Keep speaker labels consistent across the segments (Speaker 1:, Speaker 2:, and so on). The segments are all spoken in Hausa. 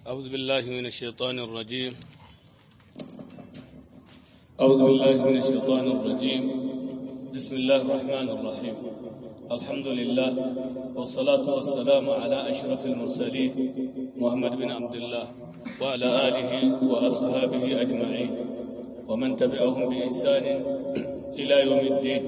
Speaker 1: أعوذ بالله من الشيطان الرجيم أعوذ بالله من الشيطان الرجيم بسم الله الرحمن الرحيم الحمد لله والصلاة والسلام على أشرف المرسلين محمد بن عبد الله وعلى آله وأصحابه أجمعين ومن تبعهم بإحسان إلى يوم الدين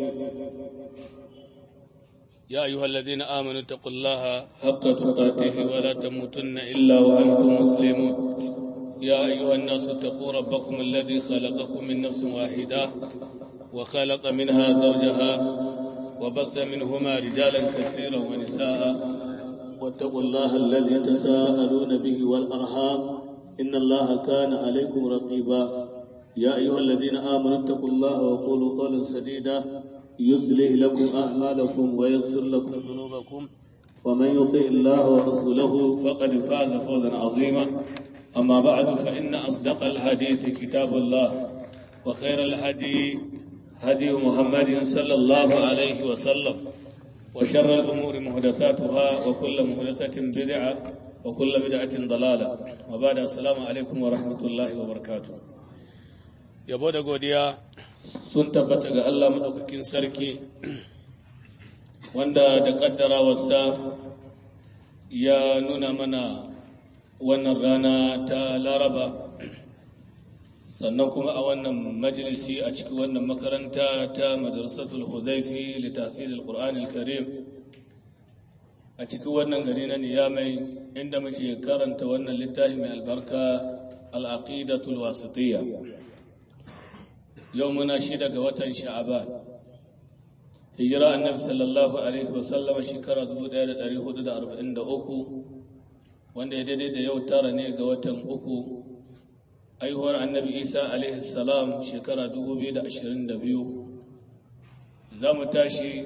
Speaker 1: يا أيها الذين آمنوا اتقوا الله حق تقاته ولا تموتن إلا وأنتم مسلمون يا أيها الناس اتقوا ربكم الذي خلقكم من نفس واحدة وخلق منها زوجها وبث منهما رجالا كثيرا ونساء واتقوا الله الذي تساءلون به والأرحام إن الله كان عليكم رقيبا يا أيها الذين آمنوا اتقوا الله وقولوا قولا سديدا يصلح لكم أعمالكم ويغفر لكم ذنوبكم ومن يطع الله ورسوله فقد فاز فوزا عظيما أما بعد فإن أصدق الحديث كتاب الله وخير الهدي هدي محمد صلى الله عليه وسلم وشر الأمور محدثاتها وكل محدثة بدعة وكل بدعة ضلالة وبعد السلام عليكم ورحمة الله وبركاته yabo da godiya sun tabbata ga Allah maɗaukakin sarki wanda da ƙaddarawarsa ya nuna mana wannan rana ta laraba sannan kuma a wannan majalisi a cikin wannan makaranta ta madrasatul hudaifi littafin alƙur'an karim a cikin wannan gari na niyamai inda muke karanta wannan littafi mai albarka al'aqidatul wasitiyya yau muna shida ga watan sha'aban hijira annabi sallallahu alaihi wasallama shekara 1443 wanda ya daidai da yau tara ne ga watan uku aihuwar annabi isa alaihi salam shekara 2022 za mu tashi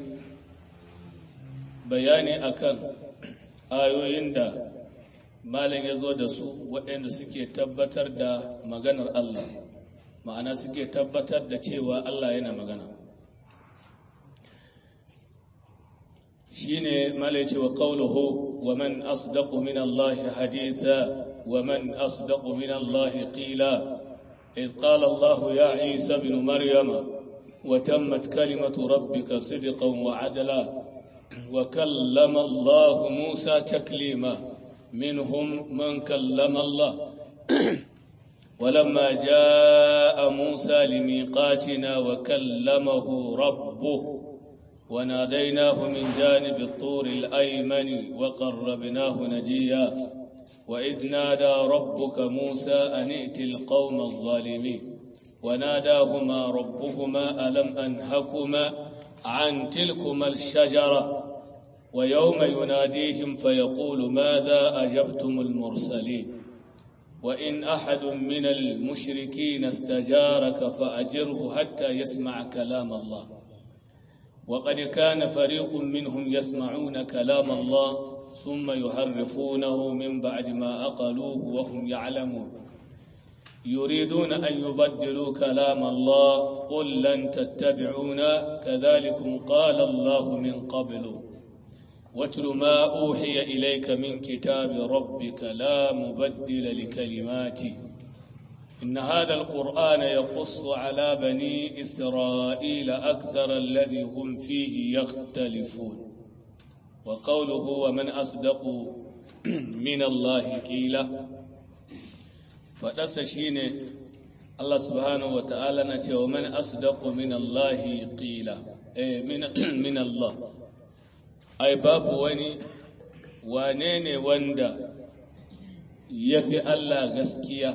Speaker 1: bayani akan ayoyin da malin ya zo da su waɗanda suke tabbatar da maganar allah ma'ana suke tabbatar da cewa Allah yana magana shine malai cewa qawluhu wa man asdaqu min Allah haditha wa man asdaqu min Allah qila إذ قال الله يا عيسى بن مريم وتمت كلمة ربك صدقا وعدلا وكلم الله موسى تكليما منهم من كلم الله ولما جاء موسى لميقاتنا وكلمه ربه وناديناه من جانب الطور الأيمن وقربناه نجيا وإذ نادى ربك موسى أن ائت القوم الظالمين وناداهما ربهما ألم أنهكما عن تلكما الشجرة ويوم يناديهم فيقول ماذا أجبتم المرسلين وإن أحد من المشركين استجارك فأجره حتى يسمع كلام الله وقد كان فريق منهم يسمعون كلام الله ثم يحرفونه من بعد ما أقلوه وهم يعلمون يريدون أن يبدلوا كلام الله قل لن تتبعونا كذلكم قال الله من قبل واتل ما أوحي إليك من كتاب ربك لا مبدل لكلماته إن هذا القرآن يقص على بني إسرائيل أكثر الذي هم فيه يختلفون وقوله ومن أصدق من الله قيلا فدس شين الله سبحانه وتعالى نتي ومن أصدق من الله قيلا إيه من, من الله ai babu wani wane ne wanda ya fi Allah gaskiya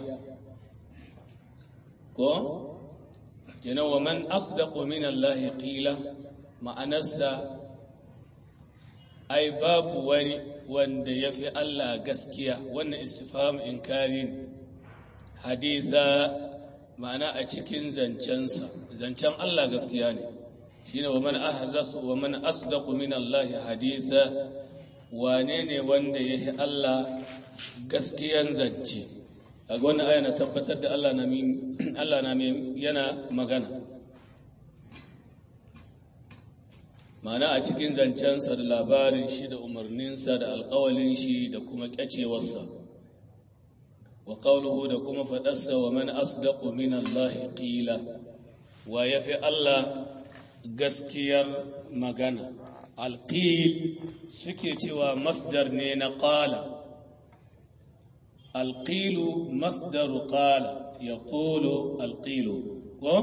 Speaker 1: ko kenan wa man asdaqu min Allah qila ma'anarsa ai babu wani wanda ya fi Allah gaskiya wannan istifham inkari ne haditha ma'ana a cikin zancensa zancen Allah gaskiya ne shine wa man ahdasu wa man asdaqu min Allah haditha wane ne wanda yake Allah gaskiyan zance kaga wannan aya na tabbatar da Allah na min Allah na min yana magana ma'ana a cikin zancensa da labarin shi da umarninsa da alƙawalin shi da kuma ƙyacewarsa wa qawluhu da kuma faɗarsa wa man asdaqu min Allah qila wa yafi Allah gaskiyar magana alqil suke cewa masdar ne na qala alqilu masdaru qala yaqulu alqilu ko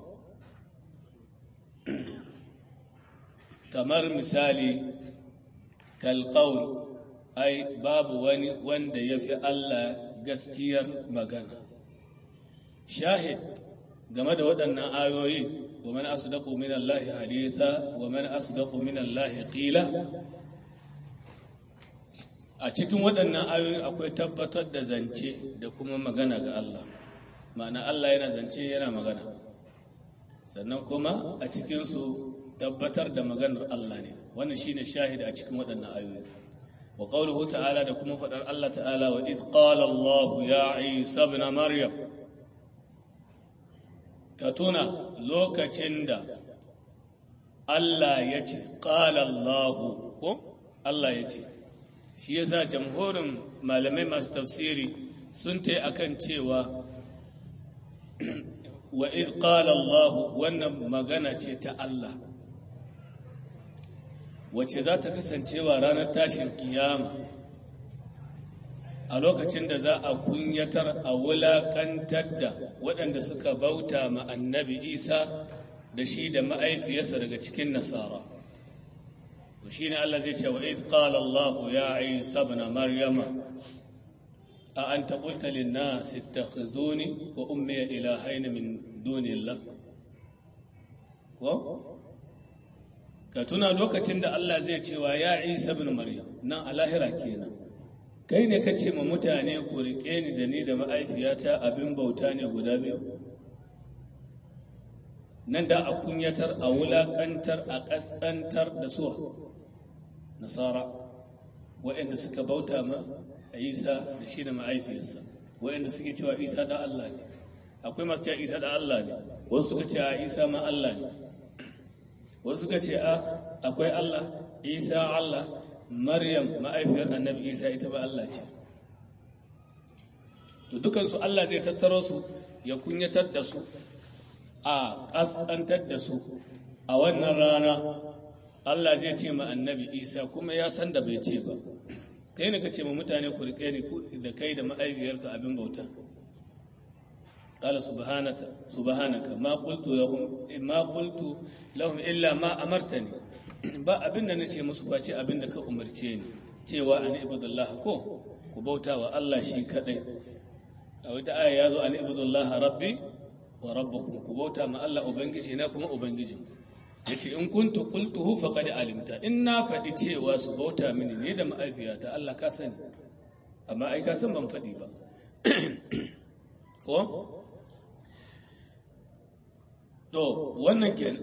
Speaker 1: kamar misali kalqaul ai babu wani wanda yafi Allah gaskiyar magana shahid game da waɗannan ayoyi wa man asdaqu min Allah haditha wa man asdaqu min Allah qila a cikin waɗannan ayoyi akwai tabbatar da zance da kuma magana ga Allah ma'ana Allah yana zance yana magana sannan kuma a cikin su tabbatar da maganar Allah ne wannan shine shahid a cikin waɗannan ayoyi wa qawluhu ta'ala da kuma faɗar Allah ta'ala wa id qala Allah ya Isa ibn Maryam ka tuna lokacin da Allah ya ce qala Allah ko Allah ya ce shi yasa jamhurin malamai masu tafsiri sun ta akan cewa wa id qala Allah wannan magana ce ta Allah wacce za ta kasancewa ranar tashin kiyama a lokacin da za a kunyatar a wulaƙantar da waɗanda suka bauta ma annabi isa da shi da ma'aifiyarsa daga cikin nasara shi ne Allah zai ce wa iz qala Allah ya Isa ibn Maryama a anta qulta lin nas ittakhizuni wa ummi ilahayn min dunillah ko ka tuna lokacin da Allah zai ce wa ya Isa ibn Maryam nan a lahira kenan kai ne ka ce ma mutane ku riƙe ni da ni da ma'aifiyata abin bauta ne guda biyu nan da a kunyatar a wulaƙantar a ƙasƙantar da su nasara waɗanda suka bauta ma a isa da shi da ma'aifiyarsa waɗanda suke cewa isa da Allah ne akwai masu cewa isa da Allah ne wasu suka ce a isa ma Allah ne wasu suka ce a akwai Allah isa Allah maryam ma'aifiyar annabi isa ita ba Allah ce to dukansu Allah zai tattaro su ya kunyatar da su a ƙasƙantar da su a wannan rana Allah zai ce ma annabi isa kuma ya san da bai ce ba kai ne ka ce ma mutane ku riƙe ni da kai da ma'aifiyarka abin bauta قال سبحانك سبحانك ما قلت لهم ما قلت لهم الا ما امرتني ba abin da nace musu face abin da ka umarce ni cewa an ibudullah ko ku bauta wa Allah shi kadai a wata aya yazo an ibudullah rabbi wa rabbukum ku bauta ma Allah ubangiji na kuma ubangijin yace in kuntu qultuhu faqad alimta in na faɗi cewa su bauta mini ne da ma'aifiyata Allah ka sani amma ai ka san ban faɗi ba ko To, wannan kenan.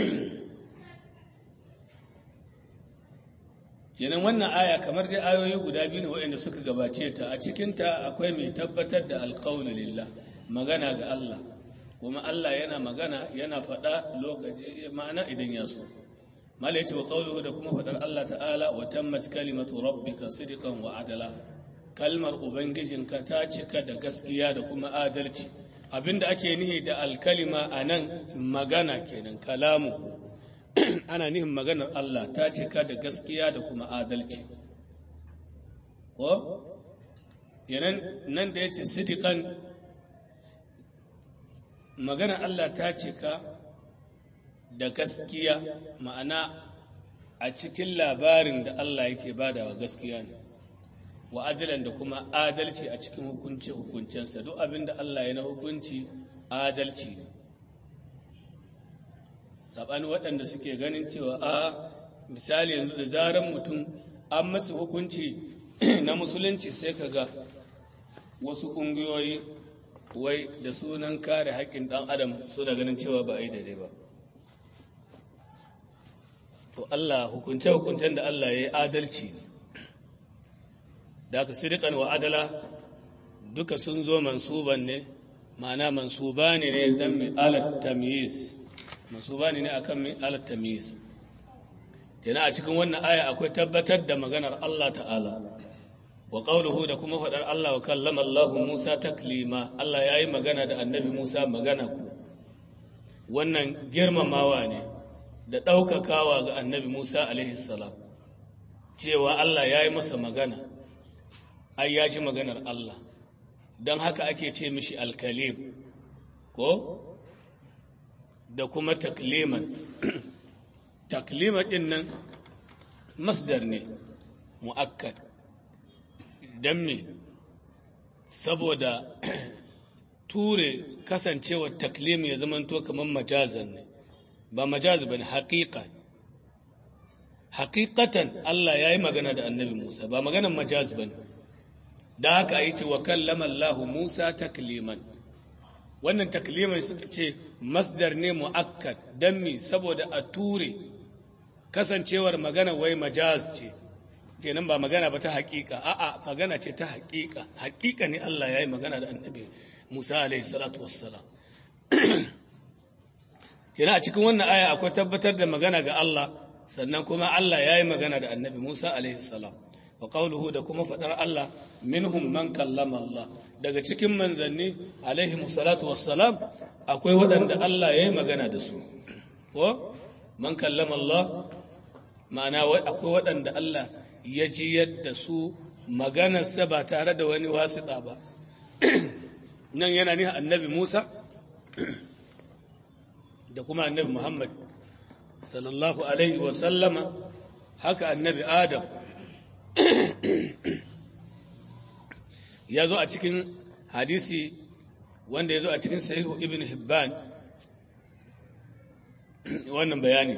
Speaker 1: kenan wannan aya kamar dai ayoyi guda biyu ne waɗanda suka gabace ta a cikinta akwai mai tabbatar da alƙawli lillah magana ga Allah kuma Allah yana magana yana faɗa lokaci ma'ana idan ya so mala yace wa qawluhu da kuma faɗar Allah ta'ala wa tammat kalimatu rabbika sidqan wa adala kalmar ubangijinka ta cika da gaskiya da kuma adalci abinda ake nihi da alkalima a nan magana kenan kalamu ana nihin maganar Allah ta cika da gaskiya da kuma adalci ko kenan nan da ya ce sidikan maganar Allah ta cika da gaskiya ma'ana a cikin labarin da Allah yake badawa gaskiya ne wa adalan da kuma adalci a cikin hukunci hukuncensa duk abin da Allah ya na hukunci adalci ne saɓani waɗanda suke ganin cewa a misali yanzu da zaran mutum an masa hukunci na musulunci sai ka ga wasu ƙungiyoyi wai da sunan kare haƙƙin ɗan adam suna ganin cewa ba a yi daidai ba to Allah hukunce-hukuncen da Allah ya yi adalci ne da aka sirikan wa adala duka sun zo mansuban ne ma'ana mansuba ne ne don mai alat tamyiz mansuba ne ne akan mai alat tamyiz yana a cikin wannan aya akwai tabbatar da maganar Allah ta'ala wa qawluhu da kuma faɗar Allah wa kallama Allah Musa taklima Allah ya yi magana da annabi Musa magana ku wannan girmamawa ne da ɗaukakawa ga annabi Musa alaihi salam cewa Allah ya yi masa magana ai ya ji maganar Allah don haka ake ce mishi alkalim ko da kuma takliman taklima ɗin nan masdar ne mu'akkad don me saboda ture kasancewar taklim ya zamanto kamar majazan ne ba majaz ba ne haƙiƙa haƙiƙatan Allah ya yi magana da annabi Musa ba maganan majaz ba ne da haka yi ce wa kallama Allah Musa takliman wannan takliman suka ce masdar ne mu'akkad don mi saboda a ture kasancewar magana wai majaz ce kenan ba magana ba ta haƙiƙa a'a magana ce ta haƙiƙa haƙiƙa ne Allah ya yi magana da annabi Musa alaihi salatu wassalam kenan a cikin wannan aya akwai tabbatar da magana ga Allah sannan kuma Allah ya yi magana da annabi Musa alaihi salam wa qawluhu da kuma faɗar Allah minhum man kallama Allah daga cikin manzanni alaihi salatu wassalam akwai waɗanda Allah ya yi magana da su ko man kallama Allah ma'ana akwai waɗanda Allah ya ji yadda su maganarsa ba tare da wani wasiɗa ba nan yana ne annabi Musa da kuma annabi Muhammad sallallahu alaihi wa sallama haka annabi Adam ya zo a cikin hadisi wanda ya zo a cikin sahihu ibn Hibban wannan bayani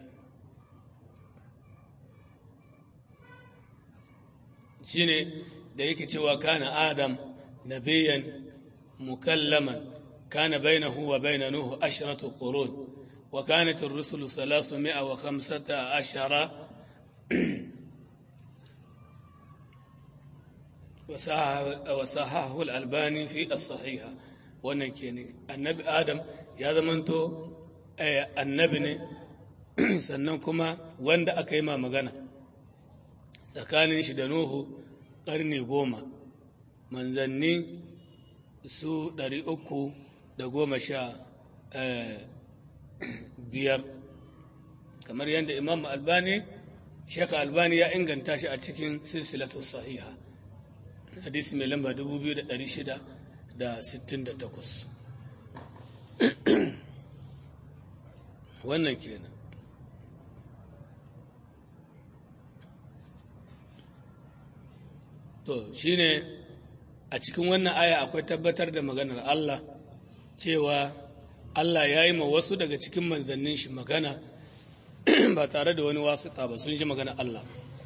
Speaker 1: shine da yake cewa kana adam nabiyan mukallaman kana bainahu wa baina nuhu ashratu qurun wa kanat ar-rusul 315 وصححه الألباني في الصحيحة wannan kenan annabi adam ya zamanto annabi ne sannan kuma wanda aka yi ma magana tsakanin shi da Nuhu ƙarni goma, manzanni su ɗari uku da goma sha biyar, kamar yadda Imam Albani, Shekha Albani ya inganta shi a cikin silsilatu sahiha, hadisi mai lamba 2668. Wannan kenan. To, shi ne a cikin wannan aya akwai tabbatar da maganar Allah cewa Allah ya yi ma wasu daga cikin manzannin shi magana ba tare da wani wasu ba sun ji maganar Allah.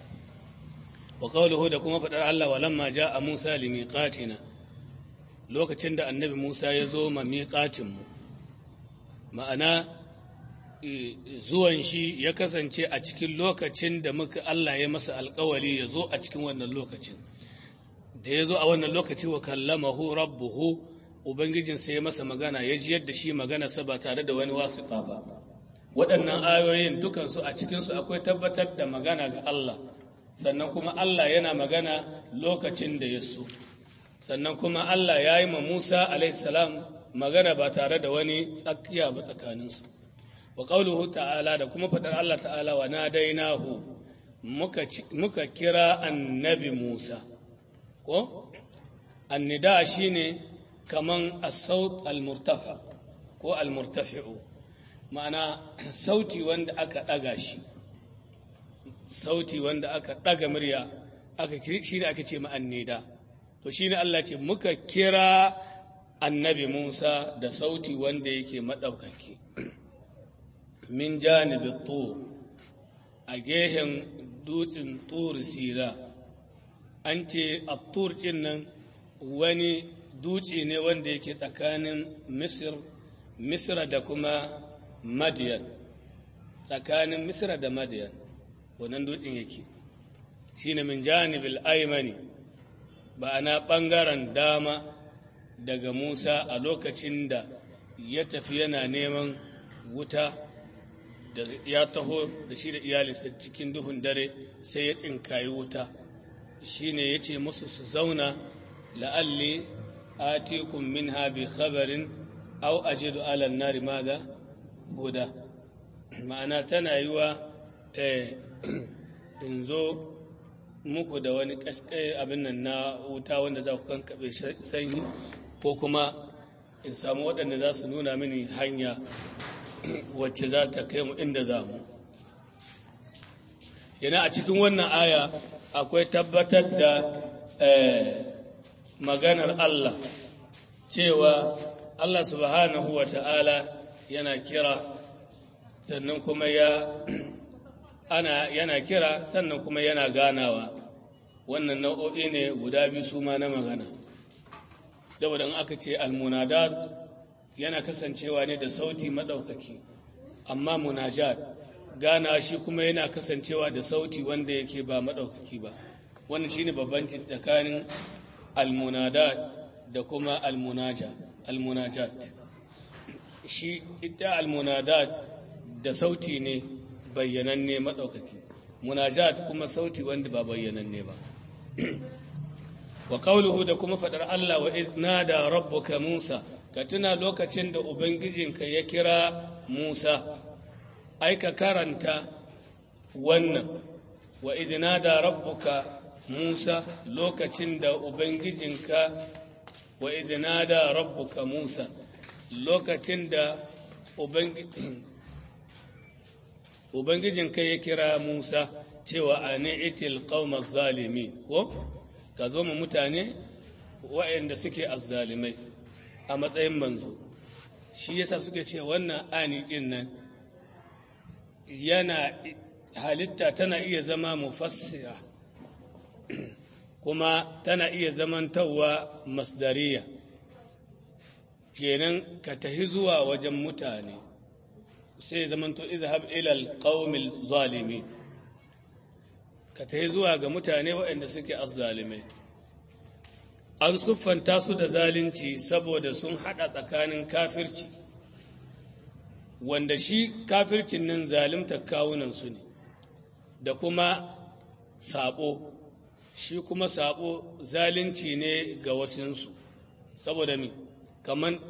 Speaker 1: Wa qawluhu da kuma faɗar Allah walamma a Musa li miqatina lokacin da annabi Musa ya zo ma miqatinmu ma'ana zuwan shi ya kasance a cikin lokacin da muka Allah ya masa alkawali ya zo a cikin wannan lokacin da ya zo a wannan lokaci wa kallamahu rabbuhu ubangijinsa ya masa magana ya ji yadda shi maganarsa ba tare da wani wasiƙa ba waɗannan ayoyin dukansu a cikinsu akwai tabbatar da magana ga Allah sannan kuma Allah yana magana lokacin da ya so sannan kuma Allah ya yi ma Musa alaihissalam magana ba tare da wani tsakiya ba tsakaninsu wa ƙauluhu ta'ala da kuma faɗar Allah ta'ala wa na dainahu muka kira annabi Musa ko annida shine kaman as-saut al-murtafa ko al-murtafi'u ma'ana sauti wanda aka ɗaga shi sauti wanda aka ɗaga murya aka shi ne aka ce ma'annida to shi ne Allah ce muka kira annabi Musa da sauti wanda yake maɗaukaki min janibi tur a gehen dutsen tur sira an ce a tur nan wani dutse ne wanda yake tsakanin misir misra da kuma madiyan tsakanin misra da madiyan wannan dutsen yake shine min janibil aimani ba'ana ɓangaren dama daga musa a lokacin da ya tafi yana neman wuta da ya taho da shi da iyalinsa cikin duhun dare sai ya tsinkayi wuta shine yace musu su zauna la'alli atikum minha bi khabarin aw ajidu ala an-nari madha huda ma'ana tana yiwa eh in zo muku da wani kaskai abin nan na wuta wanda za ku kankabe sanyi ko kuma in samu waɗanda za su nuna mini hanya wacce za ta kai mu inda za mu yana a cikin wannan aya akwai tabbatar da maganar Allah cewa Allah subhanahu wa ta'ala yana kira sannan kuma ya ana yana kira sannan kuma yana ganawa wannan nau'o'i ne guda biyu su ma na magana saboda in aka ce almunadat yana kasancewa ne da sauti maɗaukaki amma munajat gana shi kuma yana kasancewa da sauti wanda yake ba maɗaukaki ba wannan shine babban tsakanin almunadat da kuma almunaja almunajat shi ita almunadat da sauti ne bayyananne maɗaukaki munajat kuma sauti wanda ba bayyananne ba wa qawluhu da kuma faɗar Allah wa idh da rabbuka Musa ka tuna lokacin da ubangijinka ya kira Musa ai ka karanta wannan wa idh da rabbuka Musa lokacin da ubangijinka wa idh da rabbuka Musa lokacin da ubangijinka ya kira Musa cewa ani itil qaumaz zalimin ko ka zo mu mutane waɗanda suke azzalimai a matsayin manzo shi yasa suke ce wannan ani ɗin nan yana halitta tana iya zama mufassira kuma tana iya zamantawa masdariya kenan ka tahi zuwa wajen mutane sai zamanto izhab ila alqaumil zalimin ka tahi zuwa ga mutane waɗanda suke azzalimai an siffanta su da zalunci saboda sun haɗa tsakanin kafirci wanda shi kafircin nan zalimta kawunansu ne da kuma sabo shi kuma sabo zalunci ne ga wasinsu saboda mi kaman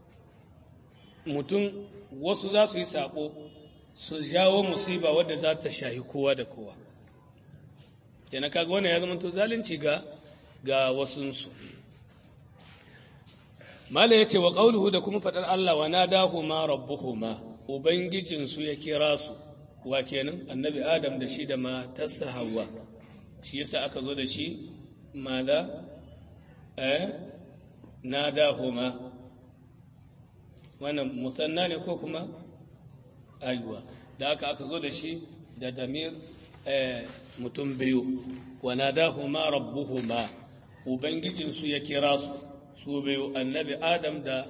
Speaker 1: mutum wasu za su yi sabo su jawo musiba wadda za ta shahi kowa da kowa kenan kaga wannan ya zama to zalunci ga ga wasunsu mala yace wa qauluhu da kuma fadar Allah wa nadahuma rabbuhuma ubangijinsu ya kira su wa kenan annabi adam da shi da matarsa hawa shi yasa aka zo da shi mala eh nadahuma wannan musanna ne ko kuma aiwa da aka aka zo da shi da damir mutum biyu wa nadahuma rabbuhuma ubangijinsu ya kira su su biyu annabi adam da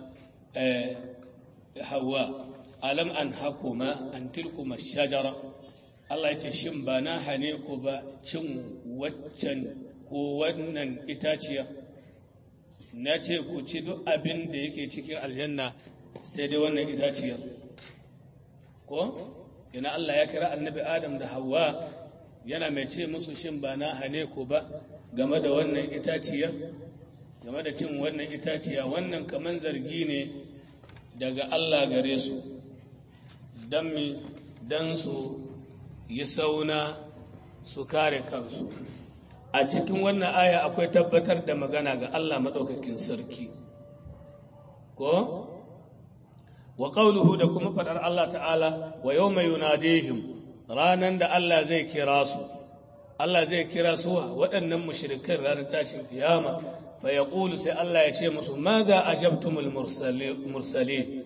Speaker 1: hawa alam an hakuma an tilkuma shajara Allah ya ce shin ba na hane ku ba cin waccan ko wannan itaciya na ce ku ci duk abin da yake cikin aljanna sai dai wannan itaciyar ko ina Allah ya kira annabi adam da hawa yana mai ce musu shin ba na hane ku ba game da wannan itaciyar game da cin wannan itaciya wannan kaman zargi ne daga Allah gare su don mi don su yi sauna su kare kansu a cikin wannan aya akwai tabbatar da magana ga Allah maɗaukakin sarki ko wa ƙauluhu da kuma faɗar Allah ta'ala wa yau mai yunadihim ranar da Allah zai kira su Allah zai kira su waɗannan mushrikan ranar tashin kiyama fa ya sai Allah ya ce musu ma ga ajabtumul mursale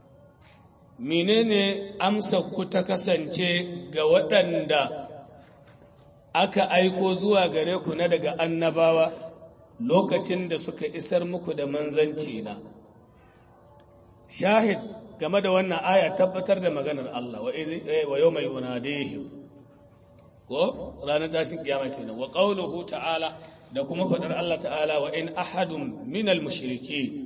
Speaker 1: menene amsa ku ta kasance ga waɗanda aka aiko zuwa gare ku na daga annabawa lokacin da suka isar muku da manzanci na shahid game da wannan aya tabbatar da maganar Allah wa yau mai yunadihim ko ranar tashin kiyama kenan wa qawluhu ta'ala da kuma faɗar Allah ta'ala wa in ahadun minal mushriki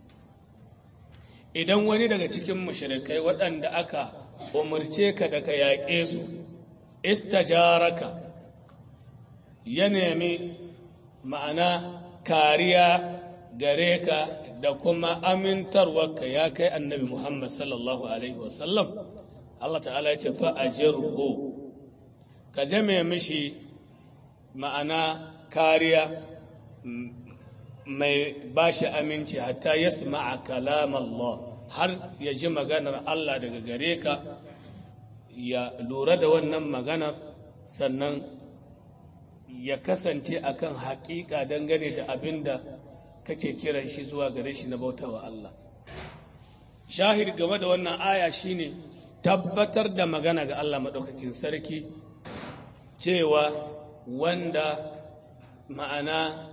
Speaker 1: idan wani daga cikin mushrikai waɗanda aka umarce ka da ka yaƙe su istajaraka ya nemi ma'ana kariya gare ka da kuma amintarwarka ya kai annabi Muhammad sallallahu Alaihi wasallam Allah ta'ala ya ce fa'ajirhu ka jame mishi ma'ana kariya mai ba shi aminci hatta ya a kalam Allah har ya ji maganar Allah daga gare ka ya lura da wannan maganar sannan ya kasance akan haƙiƙa dangane da abin da kake kiran shi zuwa gare shi na bautawa Allah shahid game da wannan aya shine tabbatar da magana ga Allah maɗaukakin sarki cewa wanda ma'ana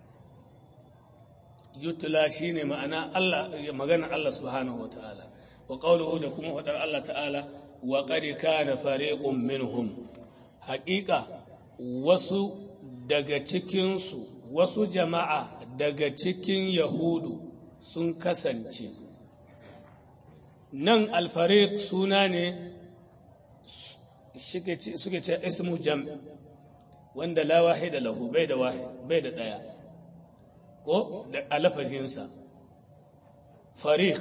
Speaker 1: yutula shine ma'ana Allah magana Allah subhanahu wa ta'ala wa qawluhu da kuma faɗar Allah ta'ala wa qad kana fariqun minhum haƙiƙa wasu daga cikinsu wasu jama'a daga cikin yahudu sun kasance nan alfarik suna ne suke ce ismu jam wanda la wahida lahu bai da bai da daya ko da alafazinsa farik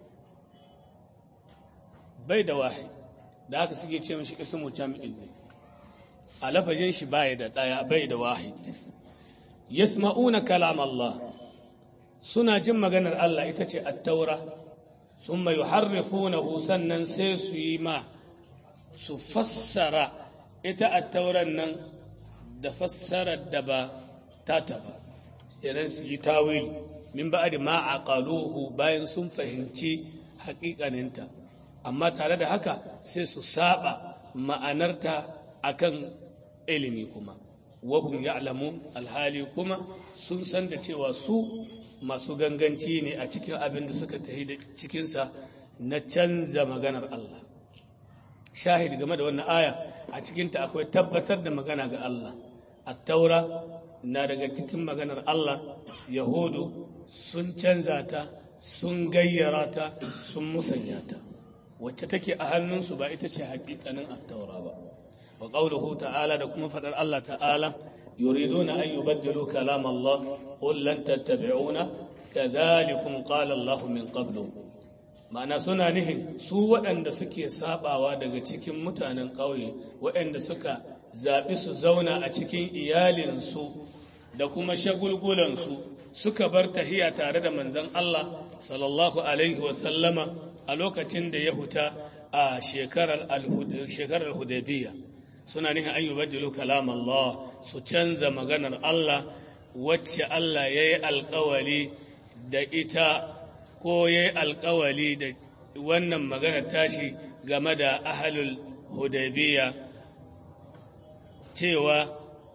Speaker 1: bai da wahid da haka suke ce mashi ismu jam'in ne alafajin shi bai da daya bai da wahid yasma'una kalam Allah suna jin maganar Allah ita ce at-taura thumma yuharrifunahu sannan sai su yi ma su fassara ita at-tauran nan da fassarar da ba ta ba idan su yi tawil min ba'd ma aqaluhu bayan sun fahimci haƙiƙaninta amma tare da haka sai su saba ma'anarta akan ilimi kuma wahum ya'lamun alhali kuma sun san da cewa su masu ganganci ne a cikin abin da suka tafi da cikinsa na canza maganar Allah shahid game da wannan aya a cikinta akwai tabbatar da magana ga Allah at-taura na daga cikin maganar Allah yahudu sun canza ta sun gayyara ta sun musanya ta wacce take a hannunsu ba ita ce hakikanin at-taura ba wa qawluhu ta'ala da kuma fadar Allah ta'ala yuriduna an yubaddilu kalam Allah qul lan tattabi'una kadhalikum qala Allah min qablu ma'ana suna nihin su waɗanda suke sabawa daga cikin mutanen ƙauye waɗanda suka zaɓi su zauna a cikin iyalinsu da kuma shagulgulansu suka bar tahiya tare da manzon Allah sallallahu alaihi wasallama a lokacin da ya huta a shekarar hudaybiya suna nihin an yi badilu kalam Allah su canza maganar Allah wacce Allah ya yi alkawali da ita ko ya yi alkawali da wannan maganar tashi game da ahalul hudaybiya cewa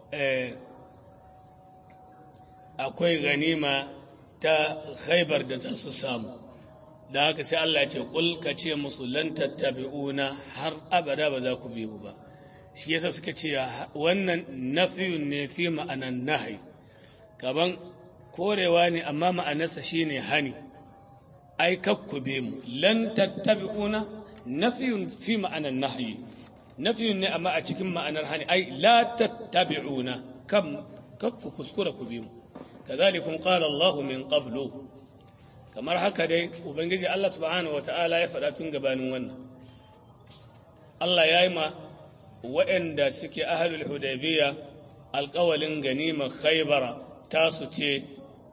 Speaker 1: akwai ganima ta khaibar da za su samu da haka sai Allah ya ce kul ka ce musu lan tattabi'una har abada ba za ku bi mu ba shi yasa suka ce wannan nafiyun ne fi ma'anan nahi kaban korewa ne amma ma'anarsa shine hani ai kakku bi mu lan tattabi'una nafiyun fi ma'anan nahyi nafiyun ne amma a cikin ma'anar hani ai la tattabi'una kam kakku kuskura ku bi mu كذلكم قال الله من قبل kamar haka dai ubangiji Allah subhanahu wata'ala ya faɗa tun gabanin wannan Allah ya yi ma waɗanda suke ahalul hudaybiya alƙawalin ganimar khaybara tasu ce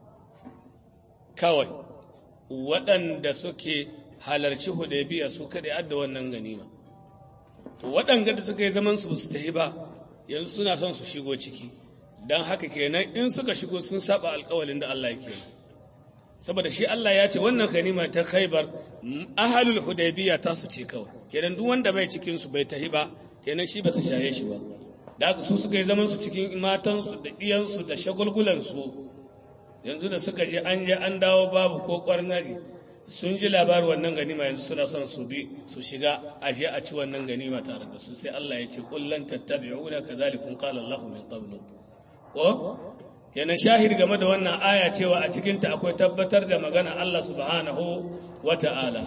Speaker 1: kawai waɗanda suke halarci hudaybiya su kaɗai adda wannan ganima to waɗanda da suka yi zaman su su tafi ba yanzu suna son su shigo ciki don haka kenan in suka shigo sun saba alƙawalin da Allah yake yi saboda shi Allah ya ce wannan ganima ta khaibar ahalul hudaybiya ta su ce kawai kenan duk wanda bai cikin su bai tahi ba kenan shi bata shaye shi ba da haka su suka yi zaman su cikin matan su da iyan su da shagulgulan su yanzu da suka je an je an dawo babu ko kwarnaji sun ji labarin wannan ganima yanzu suna son su bi su shiga a je a ci wannan ganima tare da su sai Allah ya ce kullan tattabi'una kadhalikum qala Allahu min qablu ko kenan shahid game da wannan aya cewa a cikinta akwai tabbatar da magana Allah subhanahu wa ta'ala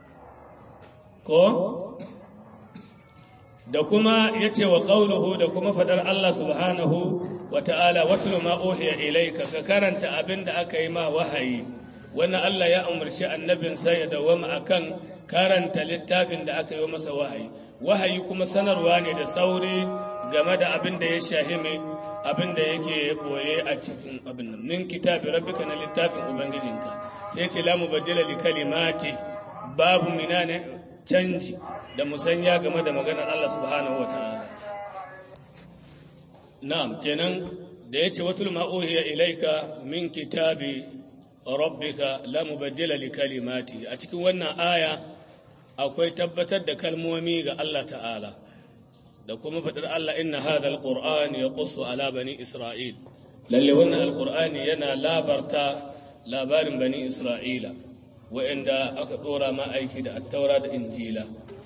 Speaker 1: ko da kuma ya ce wa ƙauluhu da kuma faɗar Allah subhanahu wa ta'ala watlu ma uhiya ilayka ka karanta abin da aka yi ma wahayi wannan Allah ya umarci annabinsa ya dawama akan karanta littafin da aka yi masa wahayi wahayi kuma sanarwa ne da sauri game da abin da ya shahimi abin da yake boye a cikin abin nan min kitabi rabbika na littafin ubangijinka sai ce la mubaddila li kalimati babu minane canji da musanya game da maganar Allah subhanahu wataala na'am kenan da yace watul ma uhiya ilaika min kitabi rabbika la mubaddila li kalimati a cikin wannan aya akwai tabbatar da kalmomi ga Allah ta'ala da kuma faɗar Allah inna hadha alquran yaqussu ala bani isra'il lalle wannan alqur'ani yana labarta labarin bani isra'ila wa'anda aka dora ma aiki da at-taura da injila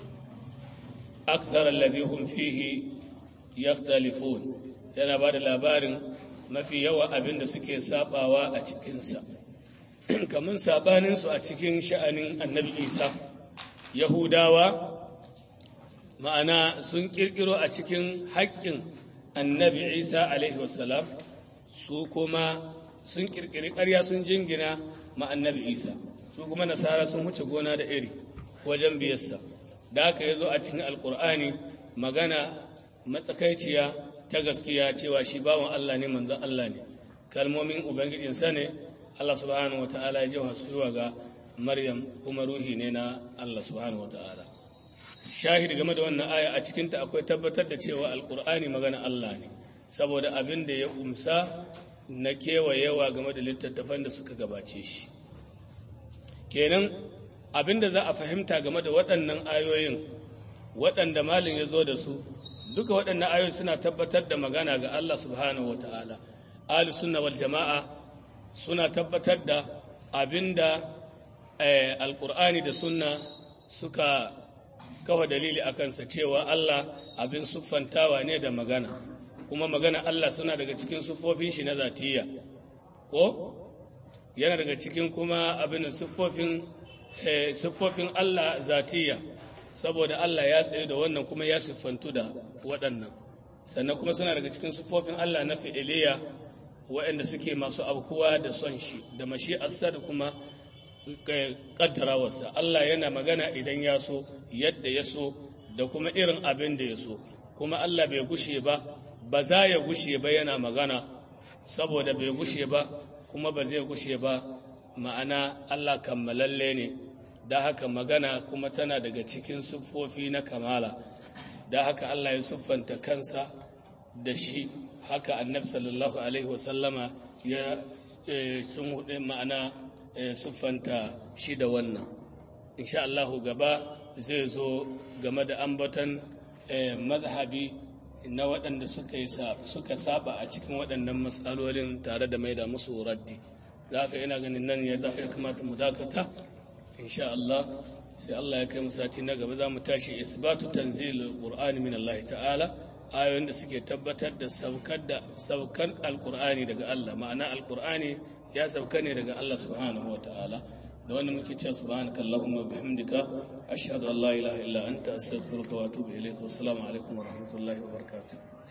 Speaker 1: akthar alladhi hum fihi yakhtalifun yana bada labarin mafi yawa abin da suke sabawa a cikinsa kamar sabaninsu a cikin sha'anin annabi isa yahudawa ma'ana sun kirkiro a cikin haƙƙin annabi isa alaihi wasalam su kuma sun kirkiri ƙarya sun jingina ma annabi isa su kuma nasara sun huce gona da iri wajen biyarsa da aka yi zo a cikin alkur'ani magana matsakaiciya ta gaskiya cewa shi bawan allah ne manzon allah ne kalmomin ubangijinsa ne allah subhanahu wa ta'ala ya ji wasu zuwa ga maryam kuma ruhi ne na allah subhanahu wa ta'ala shahidi game da wannan aya a cikinta akwai tabbatar da cewa alkur'ani magana Allah ne saboda abin da ya umsa na kewayewa game da littattafan da suka gabace shi kenan abin da za a fahimta game da waɗannan ayoyin waɗanda malin ya zo da su duka waɗannan ayoyin suna tabbatar da magana ga Allah subhanahu wa ta'ala ahli sunna wal jama'a suna tabbatar da abin da alkur'ani da sunna suka kawa dalili a kansa cewa Allah abin siffantawa ne da magana kuma magana Allah suna daga cikin siffofin shi na zatiya ko yana daga cikin kuma abin siffofin siffofin Allah zatiya saboda Allah ya tsaye da wannan kuma ya siffantu da waɗannan sannan kuma suna daga cikin siffofin Allah na fi'iliya waɗanda suke masu abkuwa da son shi da mashi'arsa da kuma kaddarawarsa Allah yana magana idan ya so yadda ya so da kuma irin abin da ya so kuma Allah bai gushe ba ba za ya gushe ba yana magana saboda bai gushe ba kuma ba zai gushe ba ma'ana Allah kammalalle ne da haka magana kuma tana daga cikin siffofi na kamala da haka Allah ya siffanta kansa da shi haka annabi sallallahu alaihi wasallama ya sun hudu ma'ana siffanta shi da wannan insha Allahu gaba zai zo game da ambatan mazhabi na waɗanda suka saba a cikin waɗannan matsalolin tare da mai da musu raddi za ka ina ganin nan ya zafi kamata mu dakata insha Allah sai Allah ya kai mu sati na gaba za mu tashi isbatu tanzil qur'ani min Allah ta'ala ayoyin da suke tabbatar da saukar da saukar alqur'ani daga Allah ma'ana alqur'ani ya sauka ne daga Allah subhanahu wa ta'ala da wanda muke cewa subhanaka allahumma bihamdika ashhadu an la ilaha illa anta astaghfiruka wa atubu ilayk wa assalamu alaikum wa rahmatullahi wa barakatuh